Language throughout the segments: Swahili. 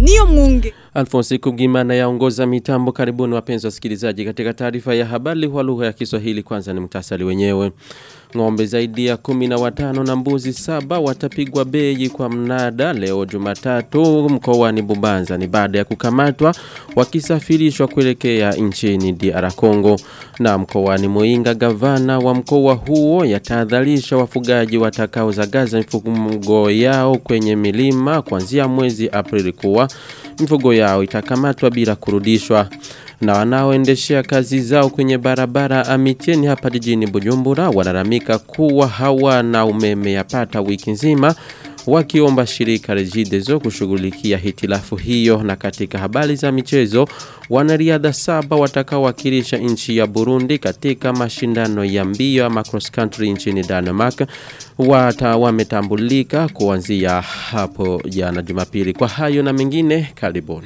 niyo mwunge. Alfonsi Kugimana yaongoza mitambo karibuni wapenzi wasikilizaji katika taarifa ya habari kwa lugha ya Kiswahili kwanza ni mtasari wenyewe. Ng'ombe zaidi ya kumi na watano na mbuzi saba watapigwa bei kwa mnada leo Jumatatu mkoani Bubanza ni baada ya kukamatwa wakisafirishwa kuelekea nchini DR Congo na mkoani Muinga gavana wa mkoa huo yatahadharisha wafugaji watakaozagaza mifugo yao kwenye milima kuanzia mwezi Aprili kuwa mifugo yao itakamatwa bila kurudishwa na wanaoendeshea kazi zao kwenye barabara Amitieni hapa jijini Bujumbura walalamika kuwa hawana umeme yapata wiki nzima wakiomba shirika Regideso kushughulikia hitilafu hiyo na katika habari za michezo wanariadha saba watakaowakilisha nchi ya Burundi katika mashindano ya mbio ama cross country nchini Denmark wata wametambulika kuanzia hapo jana Jumapili kwa hayo na mengine karibuni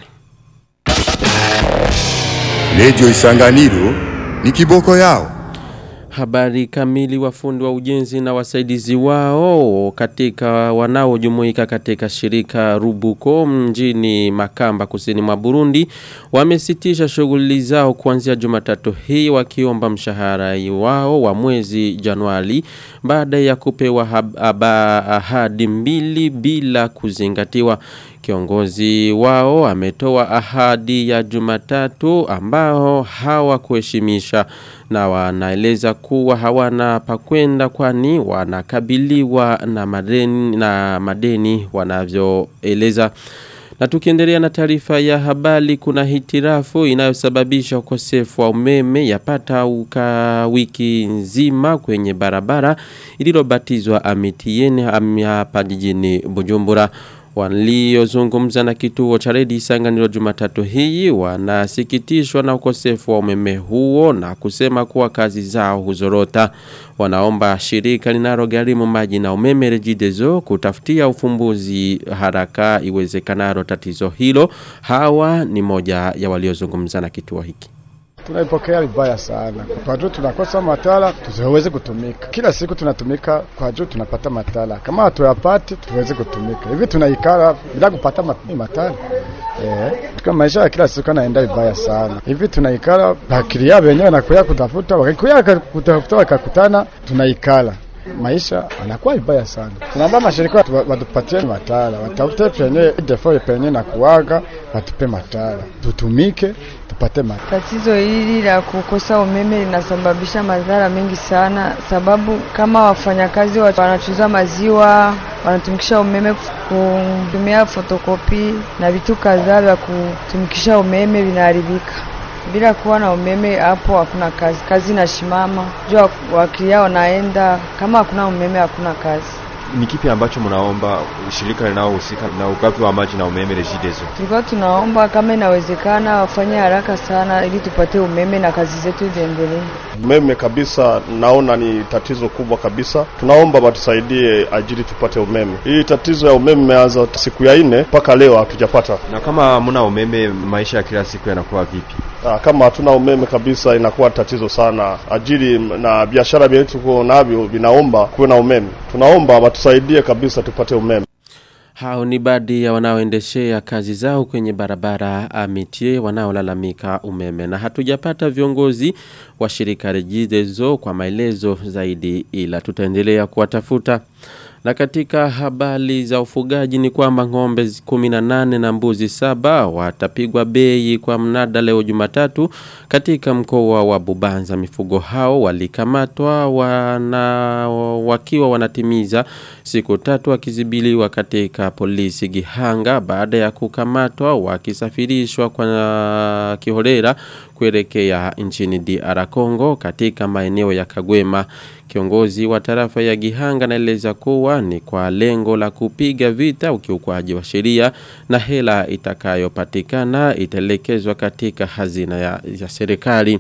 Redio Isanganiro ni kiboko yao. Habari kamili wafundi wa ujenzi na wasaidizi wao katika wanaojumuika katika shirika Rubuko mjini Makamba kusini mwa Burundi wamesitisha shughuli zao kuanzia Jumatatu hii wakiomba mshahara wao wa mwezi Januari baada ya kupewa ahadi mbili bila kuzingatiwa Kiongozi wao ametoa ahadi ya Jumatatu ambao hawakuheshimisha na wanaeleza kuwa hawana pakwenda kwani wanakabiliwa na madeni na madeni wanavyoeleza na tukiendelea na taarifa ya habari kuna hitirafu inayosababisha ukosefu wa umeme yapata uka wiki nzima kwenye barabara ililobatizwa Amitieni hapa jijini Bujumbura waliozungumza na kituo cha redi Isanganiro Jumatatu hii wanasikitishwa na ukosefu wa umeme huo na kusema kuwa kazi zao huzorota. Wanaomba shirika linalogharimu maji na umeme Regideso kutafutia ufumbuzi haraka iwezekanalo tatizo hilo. Hawa ni moja ya waliozungumza na kituo hiki. Tunaipokea vibaya sana kwa juu tunakosa matala tusiweze kutumika. Kila siku tunatumika kwa juu tunapata matala, kama hatuyapati tuweze kutumika hivi, tunaikala bila kupata matala eh, kama maisha ya kila siku anaenda vibaya sana hivi, tunaikala bakiria wenyewe nakuya kutafuta, wakikuya kutafuta wakakutana, tunaikala maisha anakuwa vibaya sana. Tunaomba mashirika watupatie matala, watafute penye defo penye na kuwaga, watupe matala tutumike tupate matala. Tatizo hili la kukosa umeme linasababisha madhara mengi sana, sababu kama wafanyakazi wanachuza maziwa wanatumikisha umeme kutumia fotokopi na vitu kadhaa vya kutumikisha umeme vinaharibika. Bila kuwa na umeme hapo hakuna kazi, kazi inashimama. Jua wakilia wanaenda, kama hakuna umeme hakuna kazi. Ni kipi ambacho mnaomba shirika linalohusika na ugavi wa maji na umeme Regideso? Tulikuwa tunaomba kama inawezekana wafanye haraka sana, ili tupate umeme na kazi zetu ziendelee. Umeme kabisa, naona ni tatizo kubwa kabisa. Tunaomba watusaidie ajili tupate umeme. Hii tatizo ya umeme imeanza siku ya nne mpaka leo hatujapata. Na kama hamna umeme, maisha ya kila siku yanakuwa vipi? Aa, kama hatuna umeme kabisa inakuwa tatizo sana. Ajili na biashara vyetu tuko navyo vinaomba kuwe na umeme. Tunaomba watusaidie kabisa tupate umeme. Hao ni baadhi ya wanaoendeshea kazi zao kwenye barabara Amitie wanaolalamika umeme na hatujapata viongozi wa shirika Regideso kwa maelezo zaidi ila tutaendelea kuwatafuta. Na katika habari za ufugaji ni kwamba ng'ombe 18 na mbuzi saba watapigwa bei kwa mnada leo Jumatatu katika mkoa wa Bubanza. Mifugo hao walikamatwa wana wakiwa wanatimiza siku tatu wakizibiliwa katika polisi Gihanga baada ya kukamatwa wakisafirishwa kwa kiholera kuelekea nchini DR Congo katika maeneo ya Kagwema. Kiongozi wa tarafa ya Gihanga naeleza kuwa ni kwa lengo la kupiga vita ukiukwaji wa sheria na hela itakayopatikana itaelekezwa katika hazina ya, ya serikali.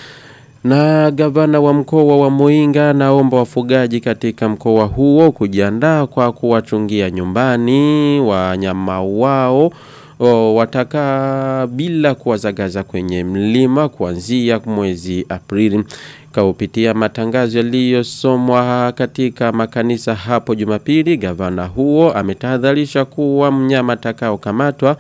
Na gavana wa mkoa wa Muinga naomba wafugaji katika mkoa huo kujiandaa kwa kuwachungia nyumbani wanyama wao o, wataka bila kuwazagaza kwenye mlima kuanzia mwezi Aprili kaupitia matangazo yaliyosomwa katika makanisa hapo Jumapili gavana huo ametahadharisha kuwa mnyama atakao kamatwa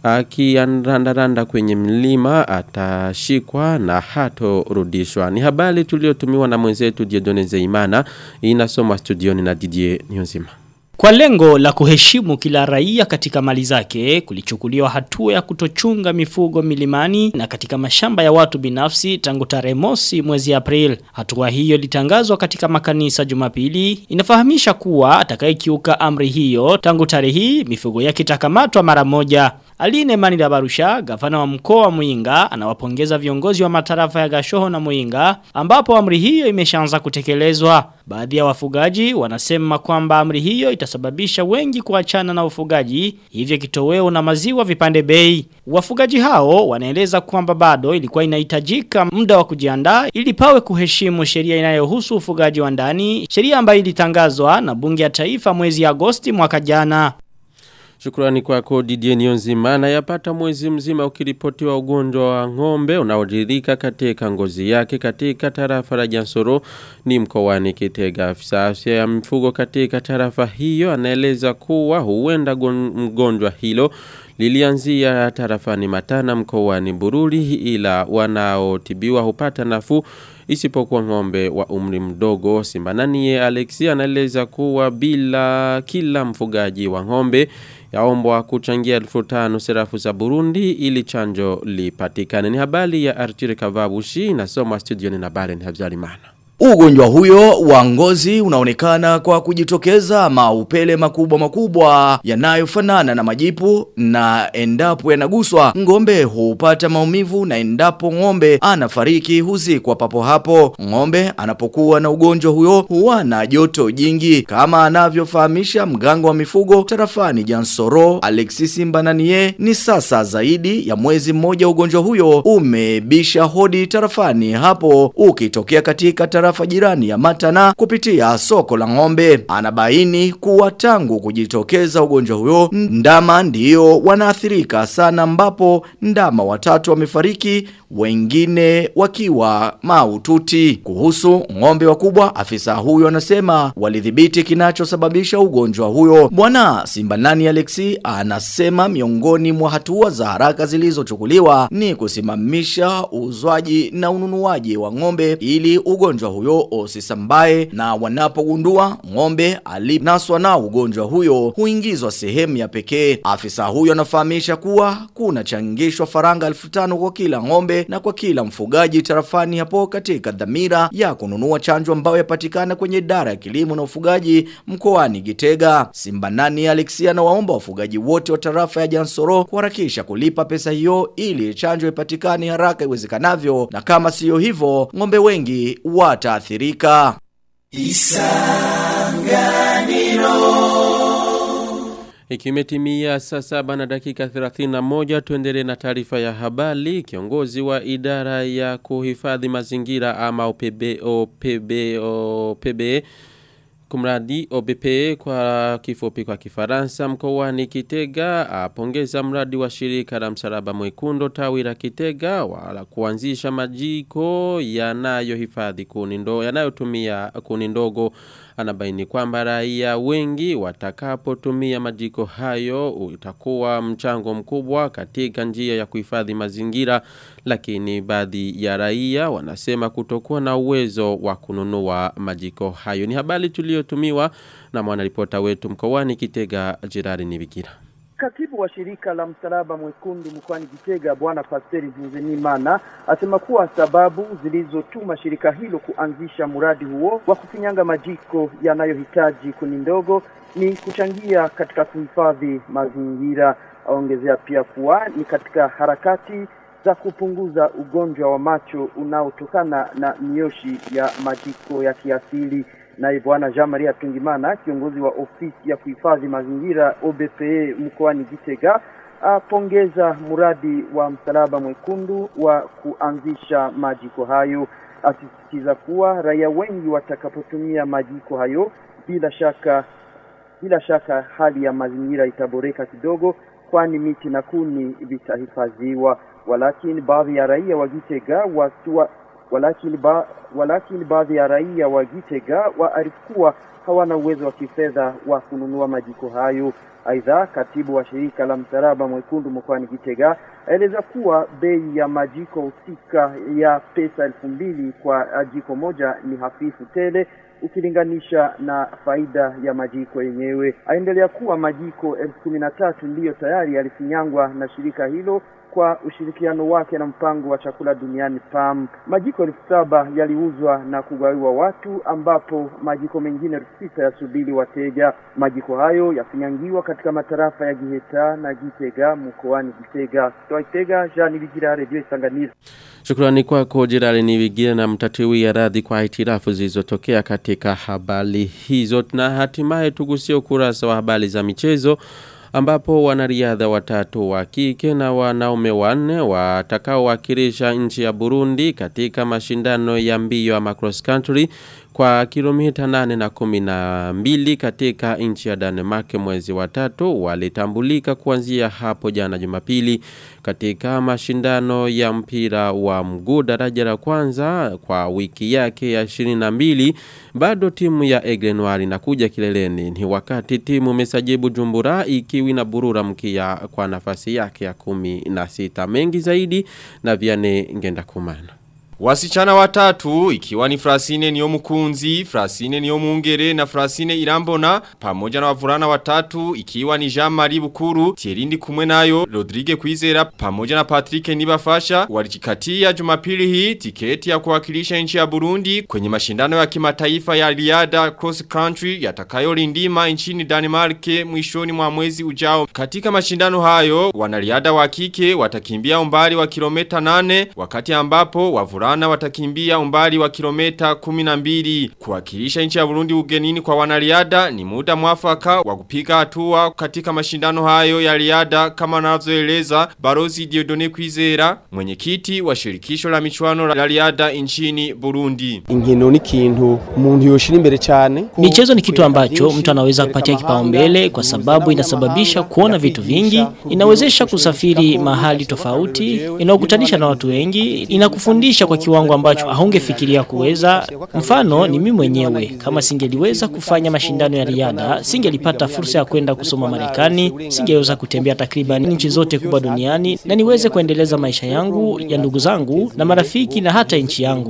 akirandaranda kwenye mlima atashikwa na hatorudishwa. Ni habari tuliotumiwa na mwenzetu Diedone Zeimana inasomwa studioni na Didier Nyonzima. Kwa lengo la kuheshimu kila raia katika mali zake, kulichukuliwa hatua ya kutochunga mifugo milimani na katika mashamba ya watu binafsi tangu tarehe mosi mwezi April. Hatua hiyo litangazwa katika makanisa Jumapili. Inafahamisha kuwa atakayekiuka amri hiyo tangu tarehe hii mifugo yake itakamatwa mara moja. Aline Manila Barusha, gavana wa mkoa wa Muinga, anawapongeza viongozi wa matarafa ya Gashoho na Muinga, ambapo amri hiyo imeshaanza kutekelezwa. Baadhi ya wafugaji wanasema kwamba amri hiyo itasababisha wengi kuachana na ufugaji, hivyo kitoweo na maziwa vipande bei. Wafugaji hao wanaeleza kwamba bado ilikuwa inahitajika muda wa kujiandaa ili pawe kuheshimu sheria inayohusu ufugaji wa ndani, sheria ambayo ilitangazwa na bunge ya taifa mwezi Agosti mwaka jana. Shukrani kwako Didier Nionzima na yapata mwezi mzima ukiripotiwa ugonjwa wa ng'ombe unaodirika katika ngozi yake katika tarafa la Jansoro ni mkoani Kitega. Afisa afya ya mifugo katika tarafa hiyo anaeleza kuwa huenda mgonjwa hilo lilianzia tarafani Matana mkoani Bururi ila wanaotibiwa hupata nafuu isipokuwa ng'ombe wa umri mdogo Simbananie Alexia anaeleza kuwa bila kila mfugaji wa ng'ombe yaombwa kuchangia elfu tano serafu za Burundi ili chanjo lipatikane. Ni habari ya Artire Kavabushi inasoma studioni na Baren Habyarimana. Ugonjwa huyo wa ngozi unaonekana kwa kujitokeza maupele makubwa makubwa yanayofanana na majipu na endapo yanaguswa ngombe hupata maumivu na endapo ngombe anafariki huzikwa papo hapo. Ngombe anapokuwa na ugonjwa huyo huwa na joto jingi kama anavyofahamisha mganga wa mifugo tarafani Jansoro Alexis Mbananie. Ni sasa zaidi ya mwezi mmoja ugonjwa huyo umebisha hodi tarafani hapo ukitokea katika tarafa jirani ya Matana kupitia soko la ng'ombe. Anabaini kuwa tangu kujitokeza ugonjwa huyo ndama ndio wanaathirika sana ambapo ndama watatu wamefariki wengine wakiwa maututi. Kuhusu ng'ombe wakubwa afisa huyo anasema walidhibiti kinachosababisha ugonjwa huyo. Bwana Simbanani Alexi anasema miongoni mwa hatua za haraka zilizochukuliwa ni kusimamisha uzwaji na ununuaji wa ng'ombe ili ugonjwa huyo usisambae na wanapogundua ng'ombe alinaswa na ugonjwa huyo huingizwa sehemu ya pekee. Afisa huyo anafahamisha kuwa kuna changishwa faranga 1500 kwa kila ng'ombe na kwa kila mfugaji tarafani hapo katika dhamira ya kununua chanjo ambayo yapatikana kwenye idara ya kilimo na ufugaji mkoani Gitega. Simbanani Alexia na waomba wafugaji wote wa tarafa ya Jansoro kuharakisha kulipa pesa hiyo ili chanjo ipatikane haraka iwezekanavyo na kama siyo hivyo ng'ombe wengi wataathirika. Ikimetimia saa saba na dakika 31 tuendelee na taarifa ya habari. Kiongozi wa idara ya kuhifadhi mazingira ama OPB, OPB, OPB Kumradi OBP kwa kifupi kwa kifaransa mkoani Kitega apongeza mradi wa shirika la msalaba mwekundu tawi la Kitega wala kuanzisha majiko yanayohifadhi kuni ndo yanayotumia kuni ndogo anabaini kwamba raia wengi watakapotumia majiko hayo utakuwa mchango mkubwa katika njia ya kuhifadhi mazingira lakini baadhi ya raia wanasema kutokuwa na uwezo wa kununua majiko hayo ni habari tuliyotumiwa na mwanaripota wetu mkoani Kitega Jirari Nibikira Katibu wa shirika la msalaba mwekundu mkoani Kitega Bwana Pasteri Nzenimana asema kuwa sababu zilizotuma shirika hilo kuanzisha mradi huo wa kufinyanga majiko yanayohitaji kuni ndogo ni kuchangia katika kuhifadhi mazingira. Aongezea pia kuwa ni katika harakati za kupunguza ugonjwa wa macho unaotokana na mioshi ya majiko ya kiasili. Naye Bwana Jean Maria Tungimana, kiongozi wa ofisi ya kuhifadhi mazingira OBPE mkoani Gitega, apongeza mradi wa msalaba mwekundu wa kuanzisha majiko hayo, asisitiza kuwa raia wengi watakapotumia majiko hayo, bila shaka bila shaka hali ya mazingira itaboreka kidogo, kwani miti na kuni vitahifadhiwa. Walakini baadhi ya raia wa Gitega wasiwa walakini, ba, walakini baadhi ya raia wa Gitega waarifu kuwa hawana uwezo wa kifedha wa kununua majiko hayo. Aidha, katibu wa shirika la Msalaba Mwekundu mkoani Gitega aeleza kuwa bei ya majiko husika ya pesa elfu mbili kwa jiko moja ni hafifu tele ukilinganisha na faida ya majiko yenyewe. Aendelea kuwa majiko elfu kumi na tatu ndiyo tayari yalifinyangwa na shirika hilo kwa ushirikiano wake na mpango wa chakula duniani PAM. Majiko elfu saba yaliuzwa na kugawiwa watu, ambapo majiko mengine elfu sita yasubiri wateja. Majiko hayo yafinyangiwa katika matarafa ya Giheta na Gitega mkoani Gitega. Toa Gitega, Jean Bigira, Radio Isanganiro. Shukrani kwako Jirali Niwigira na mtatiwi ya radhi kwa hitirafu zilizotokea katika habari hizo na hatimaye tugusie ukurasa wa habari za michezo ambapo wanariadha watatu wa kike na wanaume wanne watakaowakilisha nchi ya Burundi katika mashindano ya mbio ya cross country kwa kilomita nane na kumi na mbili katika nchi ya Denmark mwezi wa tatu walitambulika kuanzia hapo jana Jumapili katika mashindano ya mpira wa mguu daraja la kwanza kwa wiki yake ya 22 bado timu ya Egrenoir inakuja kileleni ni wakati timu Mesajibu Jumbura ikiwi na burura mkia kwa nafasi yake ya kumi na sita mengi zaidi na Viane ngenda kumana Wasichana watatu ikiwa ni Frasine niyo mukunzi, Frasine niyo muungere na Frasine irambona pamoja na wavulana watatu ikiwa ni Jean-Marie Bukuru, Thierry kumwe nayo, Rodrigue Kwizera pamoja na Patrick Nibafasha walijikatia Jumapili hii tiketi ya kuwakilisha nchi ya Burundi kwenye mashindano ya kimataifa ya riada cross country yatakayolindima nchini Denmark mwishoni mwa mwezi ujao. Katika mashindano hayo wanariada wa kike watakimbia umbali wa kilomita 8 wakati ambapo wavulana wavulana watakimbia umbali wa kilomita 12 kuwakilisha nchi ya Burundi ugenini kwa wanariada ni muda mwafaka wa kupiga hatua katika mashindano hayo ya riada kama anavyoeleza Barozi Diodone Kwizera mwenyekiti wa shirikisho la michuano la riada nchini Burundi inkino ni kintu umuntu yoshira imbere cyane Michezo ni kitu ambacho mtu anaweza kupatia kipaumbele kwa sababu inasababisha kuona vitu vingi, inawezesha kusafiri mahali tofauti, inaokutanisha na watu wengi, inakufundisha kwa kiwango ambacho haungefikiria kuweza. Mfano ni mimi mwenyewe, kama singeliweza kufanya mashindano ya riadha, singelipata fursa ya kwenda kusoma Marekani, singeweza kutembea takriban nchi zote kubwa duniani na niweze kuendeleza maisha yangu ya ndugu zangu na marafiki na hata nchi yangu.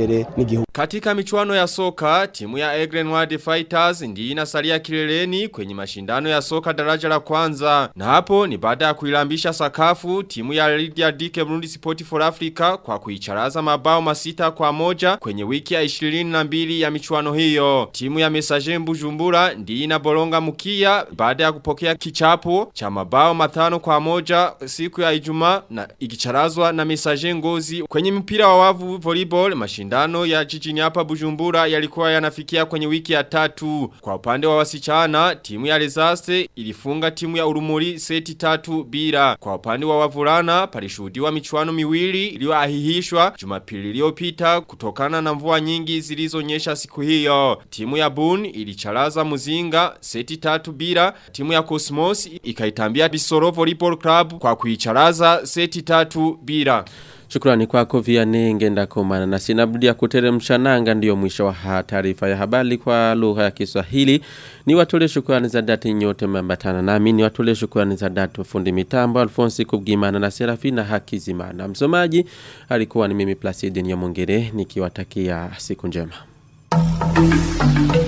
Katika michuano ya soka, timu ya Egren Wild Fighters ndiyo inasalia kileleni kwenye mashindano ya soka daraja la kwanza. Na hapo ni baada ya kuilambisha sakafu timu ya Lydia Dike Burundi Sport for Africa kwa kuicharaza mabao masita kwa moja kwenye wiki ya 22 ya michuano hiyo. Timu ya Messager Bujumbura ndiyo inaboronga mkia baada ya kupokea kichapo cha mabao matano kwa moja siku ya Ijumaa na ikicharazwa na Messager Ngozi kwenye mpira wa wavu volleyball mashindano ya jijini hapa Bujumbura yalikuwa yanafikia kwenye wiki ya tatu. Kwa upande wa wasichana, timu ya Lezaste ilifunga timu ya Urumuri seti tatu bila. Kwa upande wa wavulana, palishuhudiwa michuano miwili iliyoahihishwa Jumapili iliyopita kutokana na mvua nyingi zilizonyesha siku hiyo. Timu ya Boon ilicharaza Muzinga seti tatu bila. Timu ya Cosmos ikaitambia Bisoro Volleyball Club kwa kuicharaza seti tatu bila. Shukrani kwako Vianney ngenda komana na sinabudi ya kuteremsha nanga ndiyo mwisho wa taarifa ya habari kwa lugha ya Kiswahili. Ni watole shukrani za dhati nyote mmeambatana nami ni watole shukrani za dhati fundi mitambo Alfonsi Kubgimana na Serafina Hakizimana. Msomaji alikuwa ni mimi Placide Nyamongere nikiwatakia siku njema.